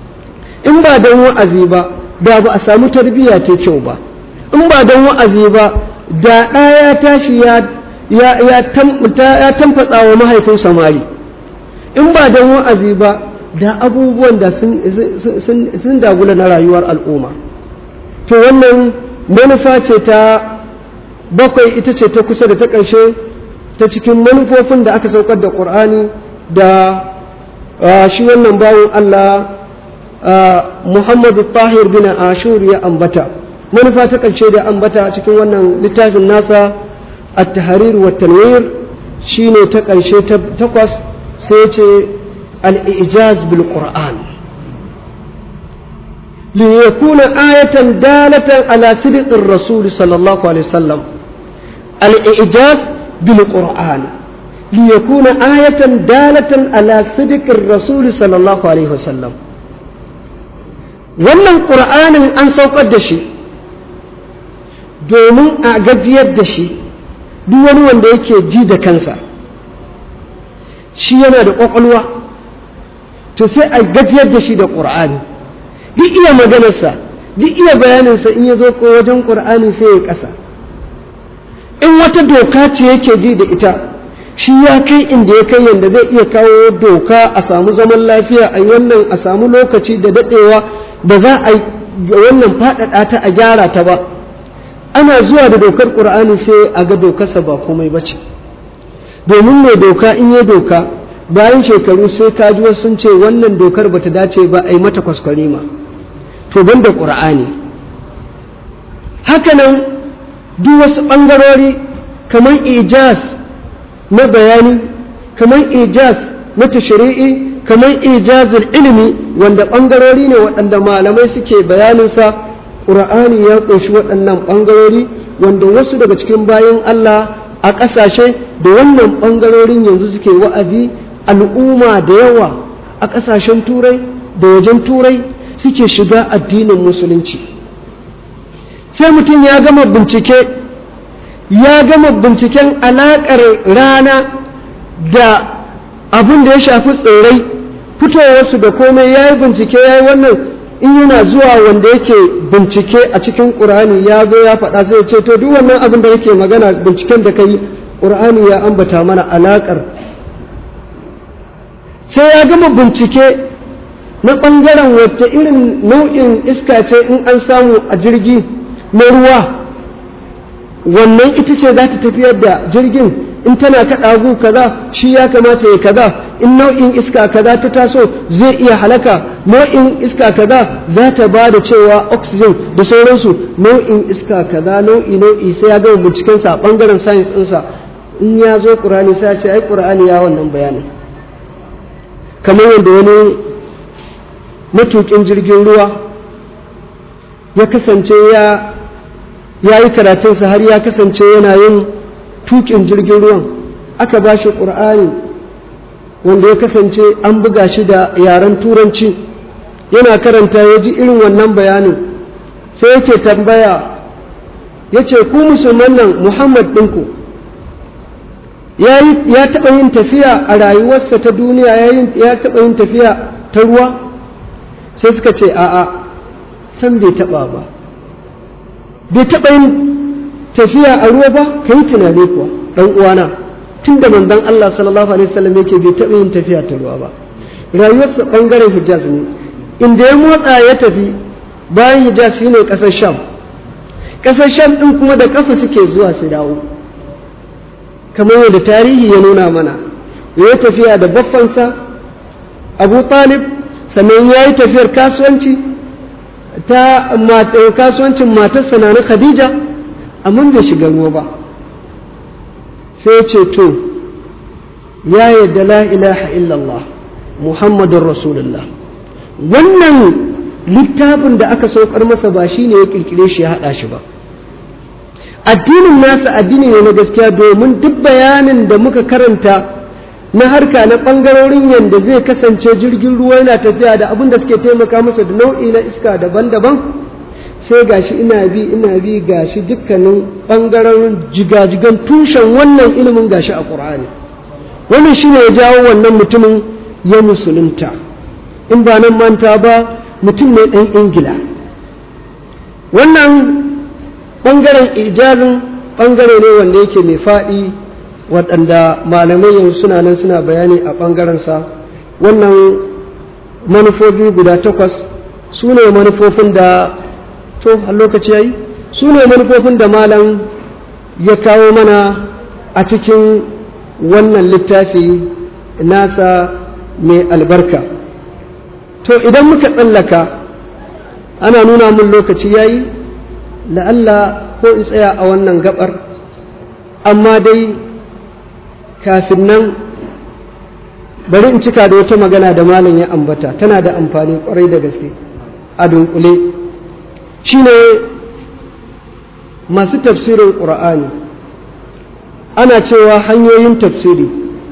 in ba don wa'azi ba da ba a samu tarbiyya ta kyau ba in ba don wa'azi ba da ɗaya ya tashi ya ya tamfatsa wa mahaifin samari in ba don wa'azi ba da abubuwan da sun dagula na rayuwar al'umma to wannan manufa ce ta bakwai ita ce ta kusa da ta ƙarshe ta cikin manufofin da aka saukar da ƙur'ani da shi wannan bawan Allah Muhammadu Tahir bin Ashur ya ambata manufa ta ƙarshe da ambata cikin wannan littafin nasa at-tahrir wa tanwir shine ta ƙarshe ta takwas sai ce al-ijaz bil Qur'an li yakuna ayatan dalatan ala sidqir rasul sallallahu alaihi wasallam al-ijaz bil Qur'an li yakuna ayatan dalatan ala sidqir rasul sallallahu alaihi wasallam wannan ƙur'anin an saukar da shi domin a gajiyar da shi duk wani wanda yake ji da kansa shi yana da ƙwaƙwalwa to sai a gajiyar da shi da ƙur'ani duk iya maganarsa duk iya bayaninsa in ya zo wajen ƙur'ani sai ya ƙasa in wata doka ce yake ji da ita shi ya kai inda ya kai yadda zai iya kawo doka a samu zaman lafiya a wannan a samu lokaci da daɗewa ba za a wannan faɗaɗa ta a gyara ta ba ana zuwa da dokar ƙur'ani sai a ga dokarsa ba komai ba ce domin mai doka in yi doka bayan shekaru sai ka ji sun ce wannan dokar bata dace ba a yi mata kwaskwari ma to ban da ƙur'ani hakanan duk wasu ɓangarori kamar ijaz na bayani kamar ijaz na tashri'i kamar ijazul ilimi wanda ɓangarori ne waɗanda malamai suke bayaninsa ƙur'ani ya ƙunshi waɗannan ɓangarori wanda wasu daga cikin bayan Allah a ƙasashe da wannan ɓangarorin yanzu suke wa'azi al'umma da yawa a ƙasashen turai da wajen turai suke shiga addinin musulunci sai mutum ya gama bincike ya gama binciken alaƙar rana da abin da ya shafi tsirrai fitowarsu da komai ya yi bincike ya yi wannan in yana zuwa wanda yake bincike a cikin ƙur'ani ya zo ya faɗa sai ce to duk wannan abin da yake magana binciken da kai ƙur'ani ya ambata mana alaƙar sai ya gama bincike na ɓangaren wacce irin nau'in iska ce in an samu a jirgi na ruwa wannan ita ce za ta tafiyar da jirgin in tana kaɗa gu kaza shi ya kamata ya kaza in nau'in iska kaza ta taso zai iya halaka nau'in iska kaza za ta ba da cewa oxygen da sauransu nau'in iska kaza nau'i nau'i sai ya gama bincikensa a ɓangaren science ɗinsa in ya zo ƙur'ani sai ya ce ai ƙur'ani ya wannan bayanin kamar yadda wani matuƙin jirgin ruwa ya kasance ya ya yi karatunsa har ya kasance yana yin tukin jirgin ruwan aka ba shi ƙur'ani wanda ya kasance an buga shi da yaren turanci yana karanta ya ji irin wannan bayanin sai yake tambaya ya ce ku musulman nan muhammad ɗinku ya taɓa yin tafiya a rayuwarsa ta duniya ya taɓa yin tafiya ta ruwa sai suka ce a'a san bai taɓa ba bai taɓa yin tafiya a ruwa ba ka yi tunani kuwa ɗan uwana tun da manzon Allah sallallahu alaihi wasallam yake bai taɓa yin tafiya ta ruwa ba rayuwarsa ɓangaren hijaz ne inda ya motsa ya tafi bayan hijaz shine ƙasar sham ƙasar sham ɗin kuma da ƙafa suke zuwa su dawo kamar yadda tarihi ya nuna mana ya tafiya da baffansa abu talib sannan ya yi tafiyar kasuwanci ta kasuwancin matarsa na khadija amma bai shiga ruwa ba sai ce to ya yadda la ilaha illallah muhammadun rasulullah wannan littafin da aka saukar masa ba shi ne ya kirkire shi ya haɗa shi ba addinin nasa addini ne na gaskiya domin duk bayanin da muka karanta na harka na ɓangarorin yadda zai kasance jirgin ruwa yana tafiya da abin da suke taimaka masa da nau'i na iska daban-daban sai gashi ina bi ina bi gashi dukkanin ɓangarorin jigajigan tushen wannan ilimin gashi a ƙur'ani wannan shine ya jawo wannan mutumin ya musulunta in ba nan manta ba mutum ne ɗan ingila wannan ɓangaren ijazin ɓangare ne wanda yake mai faɗi waɗanda malamai yanzu suna nan suna bayani a ɓangarensa wannan manufofi guda takwas su ne manufofin da to a lokaci yayi su ne manufofin da malam ya kawo mana a cikin wannan littafi nasa mai albarka to idan muka tsallaka ana nuna mun lokaci yayi la'alla ko in tsaya a wannan gabar amma dai kafin nan bari in cika da wata magana da malam ya ambata tana da amfani kwarai da gaske a dunkule shine masu tafsirin ƙur'ani ana cewa hanyoyin tafsiri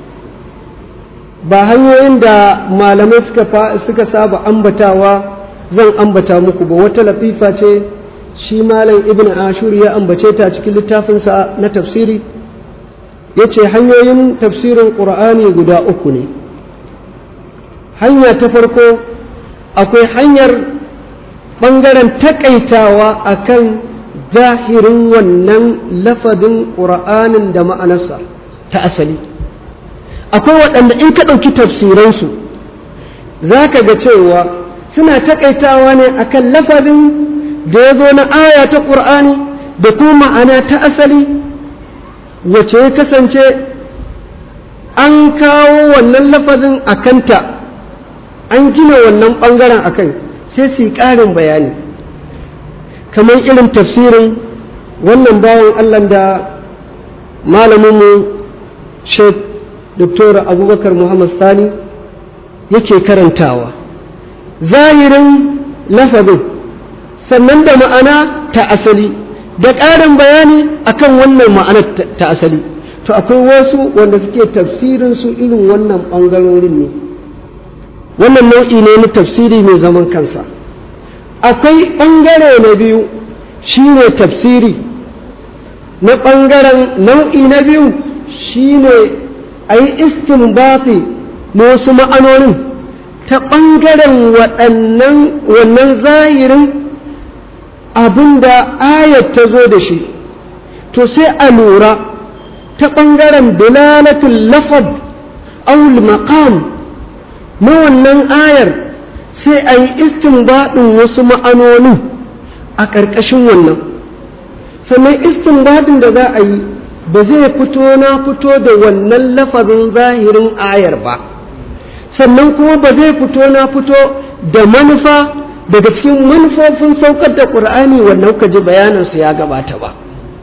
ba hanyoyin da malamai suka saba ambatawa zan ambata muku ba wata latifa ce shi malam ibn ashur ya ambace ta cikin littafinsa na tafsiri ya ce hanyoyin tafsirin ƙur'ani guda uku ne hanya ta farko akwai hanyar ɓangaren taƙaitawa a kan zahirin wannan lafadin ƙur'anin da ma'anarsa ta asali akwai waɗanda in ka ɗauki tafsiransu za ka ga cewa suna taƙaitawa ne akan lafazin da ya zo na aya ta ƙur'ani da kuma ma'ana ta asali wace ya kasance an kawo wannan lafazin a kanta an gina wannan ɓangaren a kai sai su yi ƙarin bayani kamar irin tafsirin wannan bawan allah da malaminmu sheikh Dr. abubakar muhammad sani yake karantawa zahirin lafazin sannan da ma'ana ta asali da ƙarin bayani akan wannan ma'anar ta asali to akwai wasu wanda suke tafsirin su irin wannan ɓangarorin ne wannan nau'i ne na tafsiri mai zaman kansa akwai ɓangare na biyu shine tafsiri na ɓangaren nau'i na biyu shine a yi istinbati na wasu ma'anonin ta ɓangaren waɗannan wannan zahirin abin da ayat ta zo da shi to sai a lura ta ɓangaren dalalatul lafad aul maqam na wannan ayar sai a yi istinbadin wasu ma'anonin a ƙarƙashin wannan sannan istinbadin da za a yi ba zai fito na fito da wannan lafazin zahirin ayar ba sannan kuma ba zai fito na fito da manufa daga cikin manufofin saukar da ƙur'ani wannan kuka ji bayanansu ya gabata ba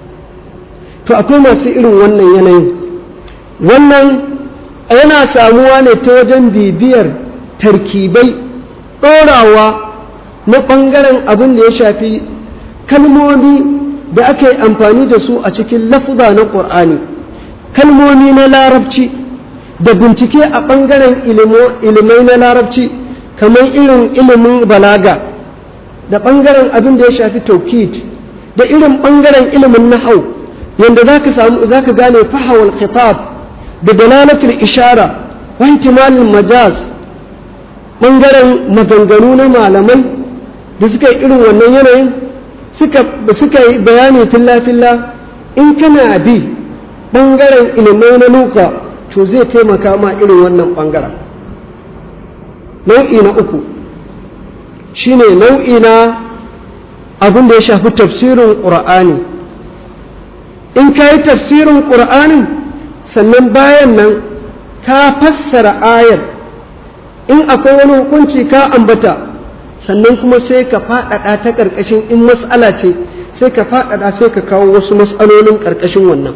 to akwai masu irin wannan yanayin wannan yana samuwa ne ta wajen bibiyar tarkibai ɗorawa na ɓangaren abin da ya shafi kalmomi da aka yi amfani da su a cikin lafuza na ƙur'ani kalmomi na larabci da bincike a ɓangaren ilimai na larabci kamar irin ilimin balaga da ɓangaren abin da ya shafi taukid da irin ɓangaren ilimin nahau yadda za ka samu za ka gane fahawar khitab da dalalatul ishara wa ihtimalin majaz ɓangaren maganganu na malamai da suka yi irin wannan yanayin suka yi bayani filla-filla in kana bi ɓangaren ilimai na luka to zai taimaka ma irin wannan ɓangaren nau'i na uku shine nau'i na abin da ya shafi tafsirin ƙur'ani in ka yi tafsirin ƙur'anin sannan bayan nan ka fassara ayar in akwai wani hukunci ka ambata sannan kuma sai ka faɗaɗa ta ƙarƙashin in mas'ala ce sai ka faɗaɗa sai ka kawo wasu mas'alolin ƙarƙashin wannan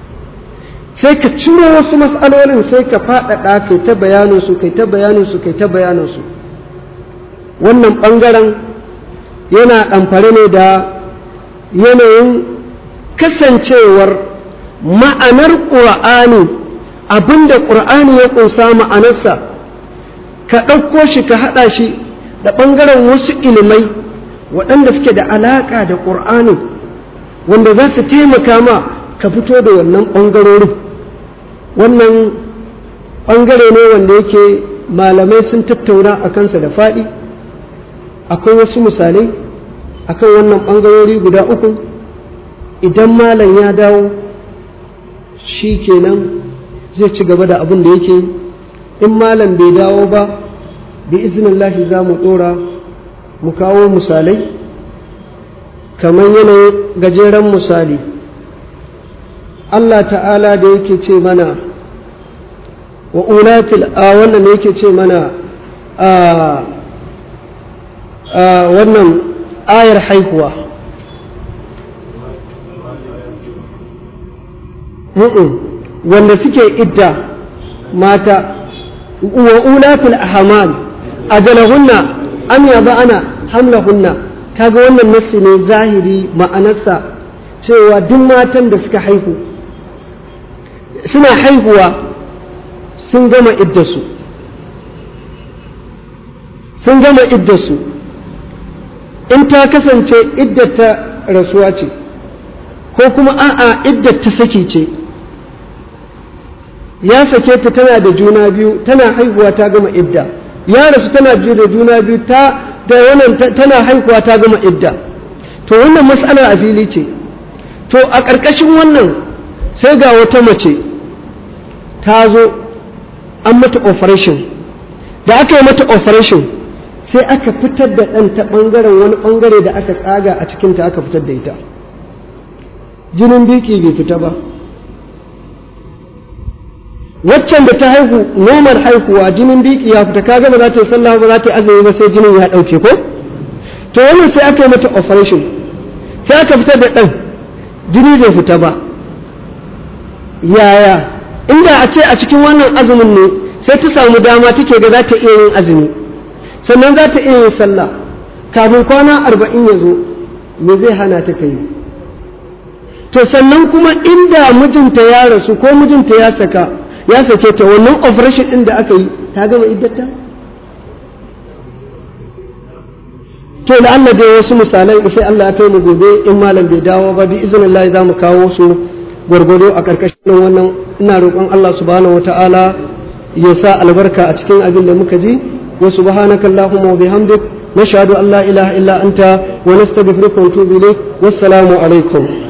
sai ka ciro wasu mas'alolin sai ka faɗaɗa kai ta bayaninsu kai ta bayaninsu kai ta bayaninsu wannan ɓangaren yana ɗamfare ne da yanayin kasancewar ma'anar ƙur'ani abinda ƙur'ani ya ƙunsa ma'anarsa ka ɗauko shi ka haɗa shi da ɓangaren wasu ilimai waɗanda suke da alaƙa da ƙur'ani wanda za su taimaka ma ka fito da wannan ɓangarorin wannan ɓangare ne wanda yake malamai sun tattauna a kansa da faɗi akwai wasu misalai akan wannan ɓangarori guda uku idan malam ya dawo shi kenan zai ci gaba da abin da yake in malam bai dawo ba bi iznillahi za mu ɗora mu kawo misalai kamar yanayin gajeren misali Allah ta'ala da yake ce mana wa ulatil a wannan da yake ce mana a wannan ayar haihuwa wanda suke idda mata wa ulatul ahmal ajalahunna am yada'ana hamlahunna kaga wannan nassi ne zahiri ma'anarsa cewa duk matan da suka haihu suna haihuwa sun gama iddasu sun gama iddasu in ta kasance iddata rasuwa ce ko kuma a'a iddata saki ce ya sake ta tana da juna biyu tana haihuwa ta gama idda ya rasu tana da juna biyu ta da wannan tana haihuwa ta gama idda to wannan mas'alar a fili ce to a ƙarƙashin wannan sai ga wata mace ta zo an mata operation da aka yi mata operation sai aka fitar da ɗan ta ɓangaren wani ɓangare da aka tsaga a cikinta aka fitar da ita jinin biki bai fita ba waccan da ta haihu nomar haihuwa jinin biki ya fita kaga ba za ta yi sallah ba za ta yi azumi ba sai jinin ya ɗauke ko to wannan sai aka yi mata operation sai aka fitar da ɗan jini bai fita ba yaya inda a ce a cikin wannan azumin ne sai ta samu dama take ga za ta iya yin azumi sannan za ta iya yin sallah kafin kwana arba'in ya zo me zai hana ta kai to sannan kuma inda mijinta ya rasu ko mijinta ya saka ya sake ta wannan operation din da aka yi ta gama iddata to da Allah dai wasu misalai sai Allah ya kai mu gobe in malam bai dawo ba bi izinin za mu kawo su gwargwado a ƙarƙashin wannan ina roƙon Allah subhanahu wata'ala ya sa albarka a cikin abin da muka ji wa subhanaka allahumma wa bihamdik nashhadu an la ilaha illa anta wa nastaghfiruka wa natubu ilayk wassalamu alaikum